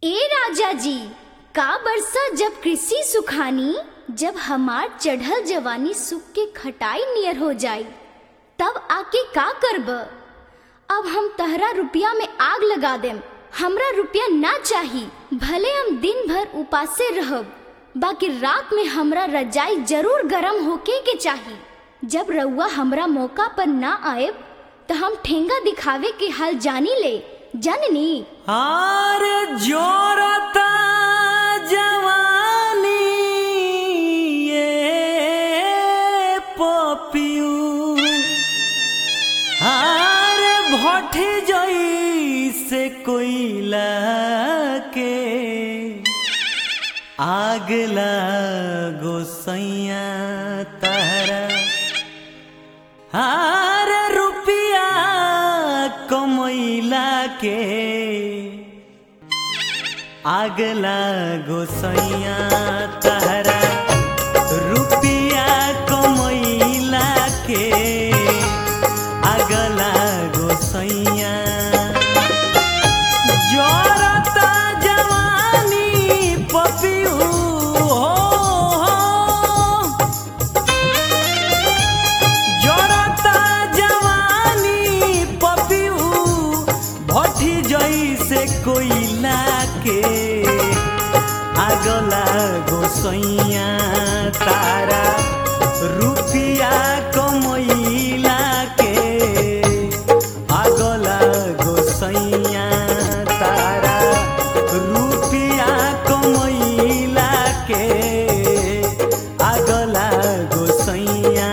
ए राजा जी का बरसा जब कृषि सुखानी जब हमार चढ़ल जवानी सुख के खटाई नियर हो जाई तब आके का करब अब हम तहरा रुपया में आग लगा देम हमरा रुपया ना चाही भले हम दिन भर उपासे रहब बाकी रात में हमरा रजाई जरूर गरम होके के चाही जब रउआ हमरा मौका पर ना आएब तो हम ठेंगा दिखावे के हाल जानी ले जाननी आर जोरता जवानी ये पपियू आर भट जई से कोयला के आग लागो सैया तारा हार रुपिया कमैला के आग लागो सैया तहरा रुपिया कमैला के आग लागो सैया जोरता जवानी पपियू हो, हो जोरता जवानी पपियू भठी जैसे कोयला के आगला गोसैया तारा रुपिया कमैला के आगला गोसैया तारा रुपिया कमैला के आगला गोसैया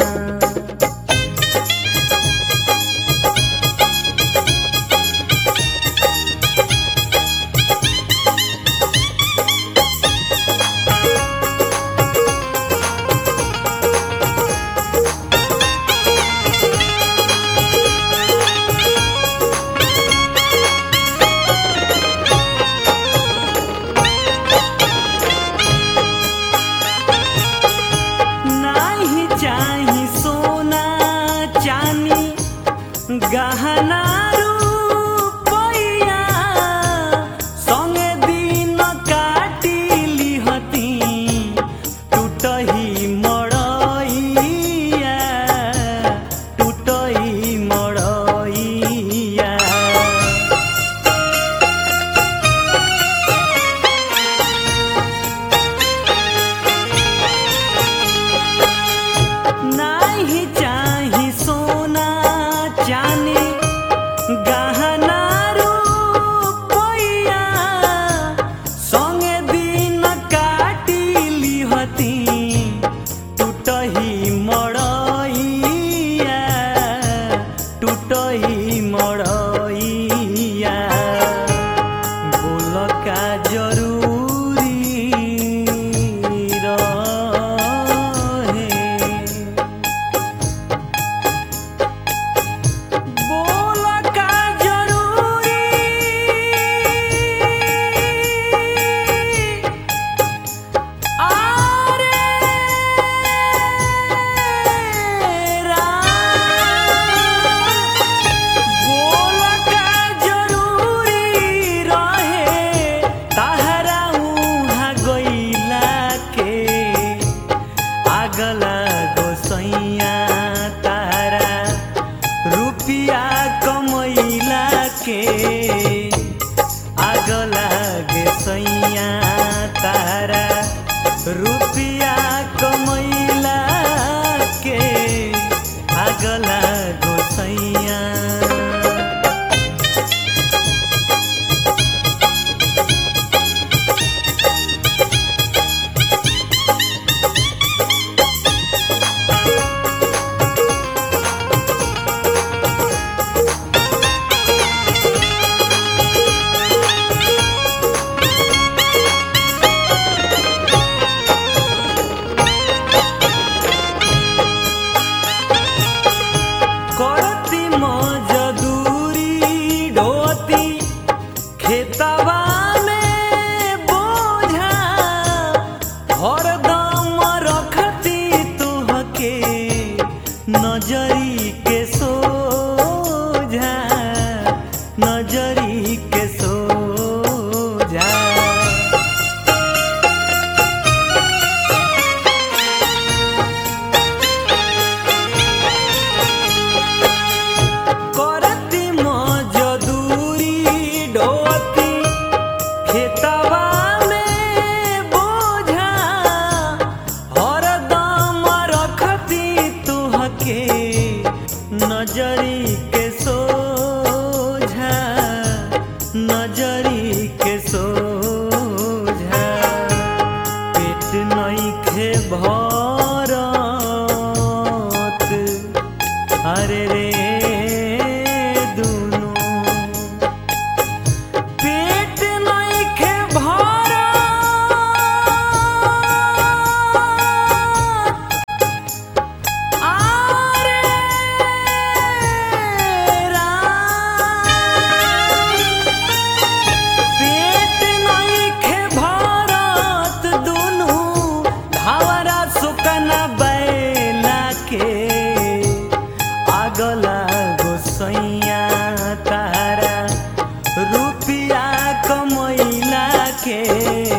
नाही चाही सोना चानी गहना रुपैया संगे दिन काटी लिहती टूटही मड़ैया टूटही मड़ैया नाही चाही सोना चानी गहना रुपैया संगे दिन काटी लिहती टूटही मड़ैया टूटही मड़ैया बोल का जरूरी रहे बोल का जरूरी आरे बोल का जरूरी रहे तहरा उहाँ गइला के आगला गोसैया तारा रुपिया कमैला के आगला गे सैया तारा रुपिया कमैला के आगला गोसैया करती मजदूरी ढोती खेतवा में बोझा हरदम रखती तुहके नजरी के सोझा नजरी के सोझा खेतवा में बोझा हरदम रखती तुहके नजरी के सोझा नजरी के सोझा पेट नइखे भरत अरे रे दुनु पेट नइखे भरत आरे राम पेट नइखे भरत दुनु धावरा सुकना बैला के आगला गोसैया तारा रुपिया कमैला के